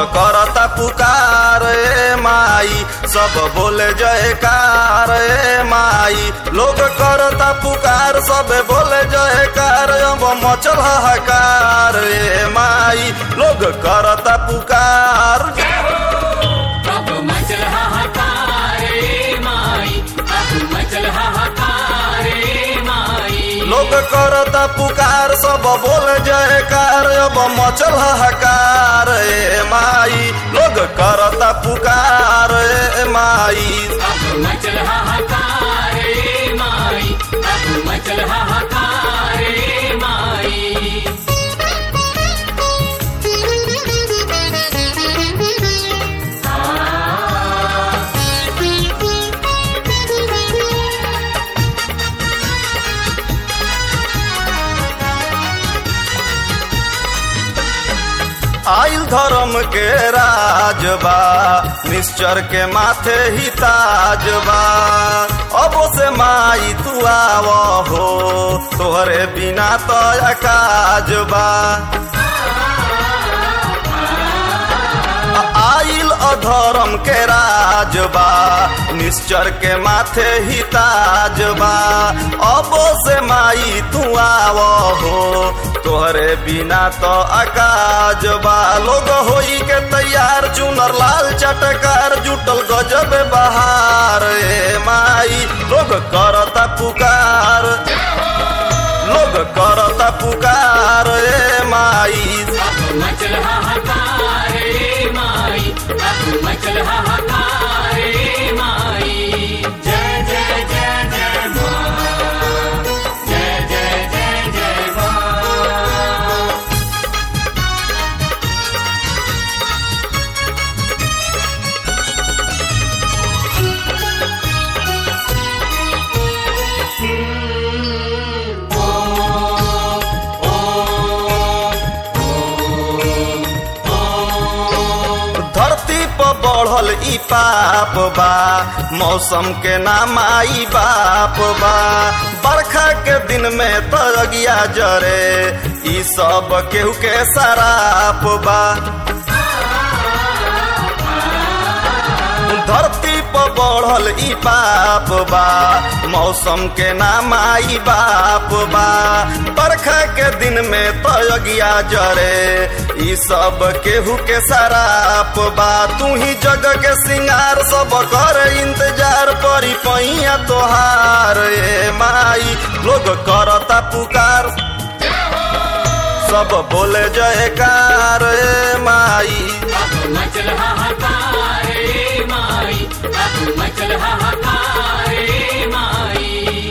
करता पुकार ए माई सब बोले जयकार ए माई लोग करता पुकार सब बोले जयकार अब मचल हाहाकार ए माई लोग करता पुकार अब मचल हाहाकार रे माई अब मचल हाहाकार रे माई लोग करता पुकार सब बोल जयकार अब मचल हाहाकार ए माई लोग करता पुकार ए माई अब मचल हाहाकार रे माई अब मचल हाहाकार रे माई आइल धर्म के राजबा निश्चर के माथे ही ताजबा अब से माई तू आव हो तोहरे बिना तो काजबा आइल अधर्म के राजबा निश्चर के माथे ही ताजबा अब से माई तू आव हो तोहरे बिना तो अकाजबा लोग होई के तैयार चुनर लाल चटकार जुटल गजब बहार ए माई लोग करता पुकार लोग करता पुकार ए माई अब मचल हाहाकार रे माई अब मचल हाहाकार रे माई जय जय जय जय माँ जय जय जय जय माँ धरती पर बढ़ल ई पाप बा मौसम के नाम आई बाप बा बरखा के दिन में तगिया जरे ई सब केहू के शराप बा धरती पर बढ़ल ई पाप बा मौसम के नाम आई बाप बा बरखा के दिन में तगिया जरे ई सब केहू के शराप बा तू ही जग के सिंगार सब कर इंतजार परी पैया तोहार ए माई लोग करता पुकार सब बोले जयकार ए माई अब मचल हाहाकार रे माई अब मचल हाहाकार रे माई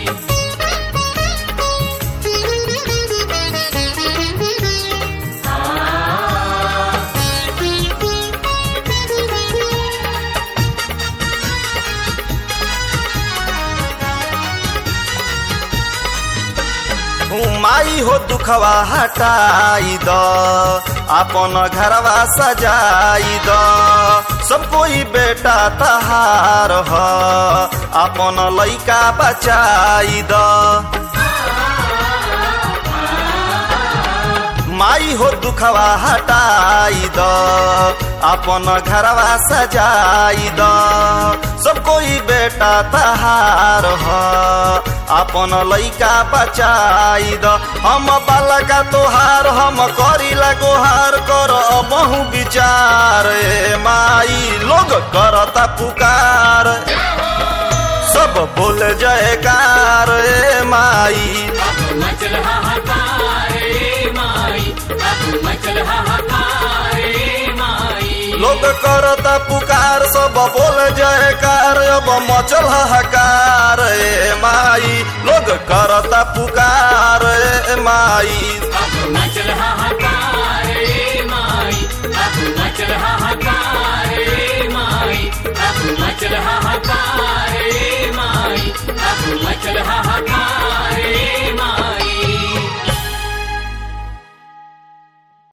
माई हो दुखवा हटाई द अपन घरवा सजाई द सब कोई बेटा तहार ह अपन लइका बचाई द माई हो दुखवा हटाई द अपन घरवा सजाई द सब कोई बेटा तहार ह अपन लइका बचाई द हम बालका तोहार हम करीला गोहार कर बहु विचार ए माई लोग करता पुकार सब बोल जयकार ए माई अब मचल हाहाकार रे माई अब मचल हाहाकार रे माई लोग करता पुकार सब बोल जयकार अब मचल हाहाकार ए माई लोग करता पुकार ए माई अब मचल हाहाकार